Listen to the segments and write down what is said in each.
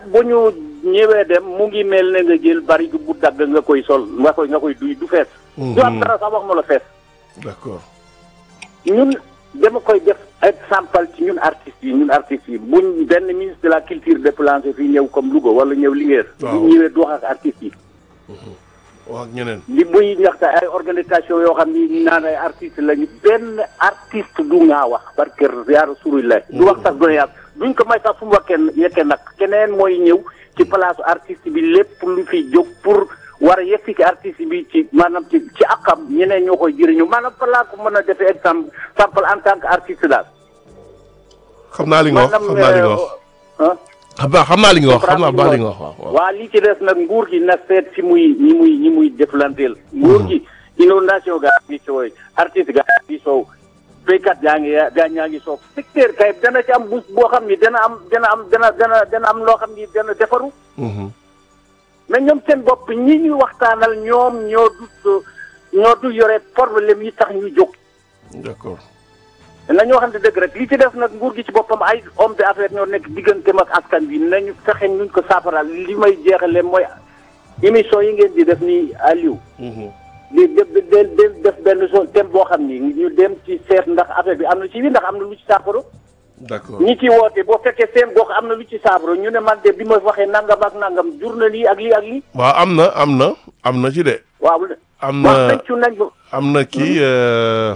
bu ñu ñëwee dem mu ngi mel ne nga jël bari bu dagg nga koy sol nga koy nga koy duy du fees. du am dara sax wax ma la fees. d'accord ñun dama koy def exemple ci ñun artistes yi ñun artistes yi buñ benn ministre de la culture déplacé fii ñëw comme Louga wala ñëw Linguère. waaw bu ñëwee du wax ak artistes yi. wax ak ñeneen li muy ñaxta ay organisation yoo xam ni naan ay artistes lañu benn artiste du ngaa wax parce que yaaru suri la du wax sax doon yaar duñ ko may sax fu mu wakkee yekkee nag keneen mooy ñëw ci place artiste bi lépp lu fi jóg pour war a yegsi ci artiste bi ci maanaam ci ci akam ñeneen ñoo koy jëriñu maanaam fa laa ko mën a defee exemple exemple en tant que artiste daal xam naa li nga wax xam naa li nga wax ah xam naa xam naa li nga wax xam naa baax li nga wax waaw waaw waa li ci des nag nguur gi na seet si muy ñi muy ñi muy jëflanteel nguur gi inondation gaa ngi sooy artiste gaa ngi soow béykat gaa ngi gaa ñaa ngi soow secteur kay dana ci am bus boo xam ni dana am dana am dana dana dana am loo xam ni dana defaru Mhm. mais ñoom seen bopp ñi ñuy waxtaanal ñoom ñoo du ñoo du yore problème yi tax ñu jóg d'accord nañu waxante dëgg rek li ci def nag nguur gi ci boppam ay homme d'affaires ñoo nekk digganteem ak askan bi nañu fexe nuñ ko saafaraal li may jeexale mooy émission yi ngeen di def nii Aliou Mhm. di def def def benn so thème boo xam ni ñu dem ci seet ndax affaire bi am na ci bi ndax am na lu ci saafara d'accord ñi ci woote boo fekkee seen gox am na lu ci saafara ñu ne man de bi ma waxee nangam ak nangam jur na lii ak lii ak lii waaw am na am na am na ci de waaw am wax na nañ ci nañ ko am na kii euh,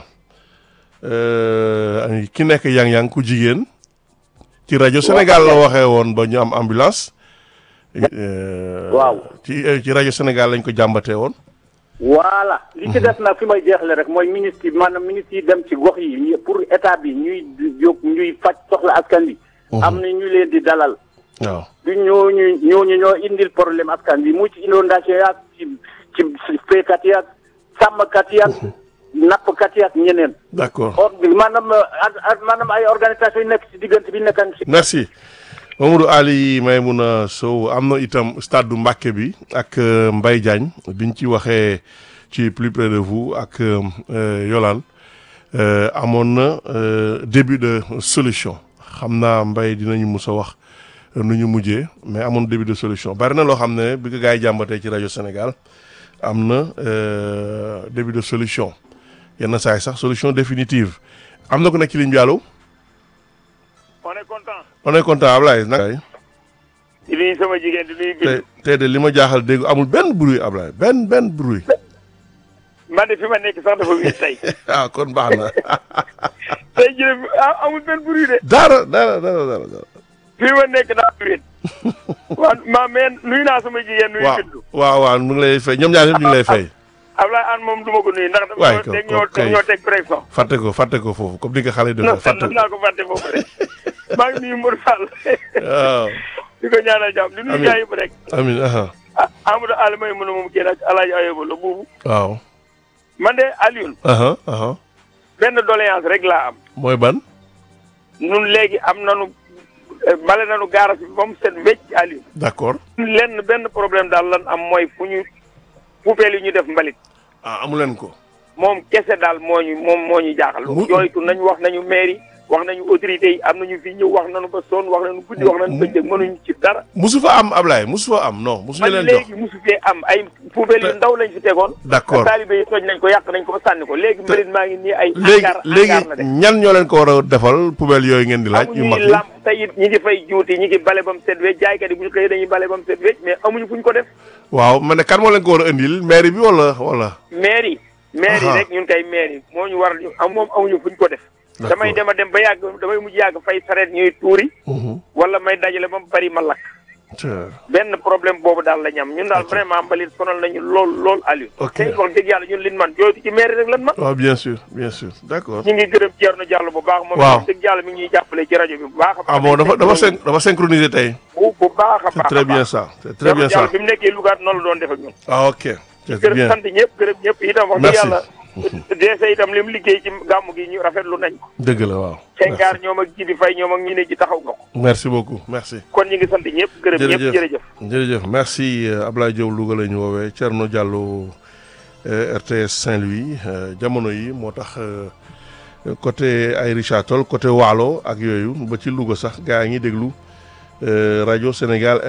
euh, ki nekk yang-yang ku jigéen ci rajo Sénégal la waxee woon ba ñu am ambulance Euh, Waaw. ci euh, ci rajo Sénégal lañ ko jàmbatee woon voilà li ci des nag fi may jeexle rek mooy ministre yi maanaam ministre yi dem ci gox yi ñi- pour état bi ñuy jóg ñuy faj soxla askan bi am na ñu leen di dalal waaw du ñooñu ñooñu ñoo indil problème askan bi mu ci inondation yaag ci ci béykat yaag sàmmkat yaag nappkat yaag ñeneen d'accord or maanaam ad- ad- maanaam ay organisation yu nekk ci diggante bi nekkan ci merci Mamadou Ali Maymouna Sow am na itam stade du Mbacké bi ak euh, Mbaye Diagne biñ ci waxee ci plus près de vous ak euh, Yolande euh, amoon na euh, début de solution xam naa Mbaye dinañu mus a wax euh, nu ñu mujjee mais amoon début de solution bari na loo xam ne bi ko gars yi jàmbatee ci rajo Sénégal am na euh, début de solution yenn saa yi sax solution définitive am na ko nekk ci ligne bi allo on est content on est content Ablaye nag di nuyu sama jigéen di nuyu tey bind tey de li ma jaaxal dégg amul benn bruit Ablaye benn benn bruit man de fi ma nekk sax dafa wéet tey ah kon baax na tey jii ah amul benn bruit de dara dara dara dara dara. fi ma nekk daa wéet waaw ma mais nuyu naa sama jigéen nuyu waaw bindu waaw waaw mu ngi lay fay ñoom ñaar ñëpp ñu ngi lay fay. Ablaye Anne moom du ma ko nuyu ndax Waay, dafa ko- teg ko- ñoo kay. ñoo teg pression fàtte ko fàtte ko foofu comme ni nga xale yi non defee fàtte ko naa ko fàtte foofu rek maa ngi nuyu Modou Fall waaw di ko ñaanal jàmm di nuyu Amiin. gars yëpp rek amiin aha ah Amadou Aliou may mën a moom génn ak Alaaji Ayoba la buubu waaw man de Alioune aha aha benn doléance rek laa am mooy ban nun léegi am nanu eh, bale nanu gaaras bi ba mu set wecc Alioune d'accord lenn benn problème daal lan am mooy fu ñu poubelle yi ñu def mbalit ah amu leen ko moom kese daal moo ñu moom moo ñu jaaxal Mu- jooytu nañu wax nañu mairie wax nañu autorités yi am nañu fi ñëw wax nañu ba sonn wax nañu guddi wax nañu bëccëg mënuñu ci dara musu fa am Ablaye musu fa am non musu ñu man leen jox léegi mosu fee am ay poubelle yu ndaw lañ fi tegoon d'accord taalibe yi toj nañ ko yàq nañ ko ba sànni ko léegi mbalit maa ngi nii ay léegi hangar léegi hangar la def ñan ñoo leen ko war a defal poubelle yooyu ngeen di laaj yu mag amuñuy yi lamp te it ñi ngi fay juuti ñi ngi bale ba mu set wecc jaaykat yi bu ñu xëyee dañuy bale ba mu set wecc mais amuñu fu ñu ko def waaw ma ne kan moo leen ko war a indil mairie bi wala wala mairie mairie Aha. rek ñun kay mairie moo ñu war ñu am moom amuñu fu ñu ko def D'accord. damay dem a dem ba yàgg damay mujj yàgg fay sareet ñuy tuuri Mhm. wala may dajale ba mu bari ma lakk Tiens. benn problème boobu daal la ñam ñun daal vraiment mbalit sonal nañu lool lool Aliou Ok. te wax dëgg yàlla ñun liñ man jooytu ci mairie rek lan man waaw bien sûr bien sûr d'accord ñu ngi gërëm Thierno Diallo bu baax moom Waaw. wax dëgg yàlla mi ngi ñuy jàppale ci rajo bi bu baax a ah bon dafa dafa syn dafa synchronisé tey bu bu baax a c'est baax très a bien baax. ça c'est très bien Thierno ça Diallo bi mu nekkee Louga noonu la doon def ak ñun ah ok c'est gërëm bien sant ñëpp gërëm ñëpp itam wax dëgg Merci. yàlla deese itam li mu liggéey ci gàmmu gi ñu rafetlu nañ ko dëgg la waaw Senghar ñoom ak Jibi Fay ñoom ak ñi ne ci taxaw nga ko merci beaucoup merci kon ñu ngi sant ñëpp gërëm ñëpp jërëjëf jërëjëf merci euh, Ablaye Diop Louga la ñu woowee Thierno Diallo euh, RTS Saint-Louis euh, jamono yi moo tax euh, côté ay Richard Toll côté Waalo ak yooyu ba ci Louga sax gaa yi ngi déglu euh, rajo Sénégal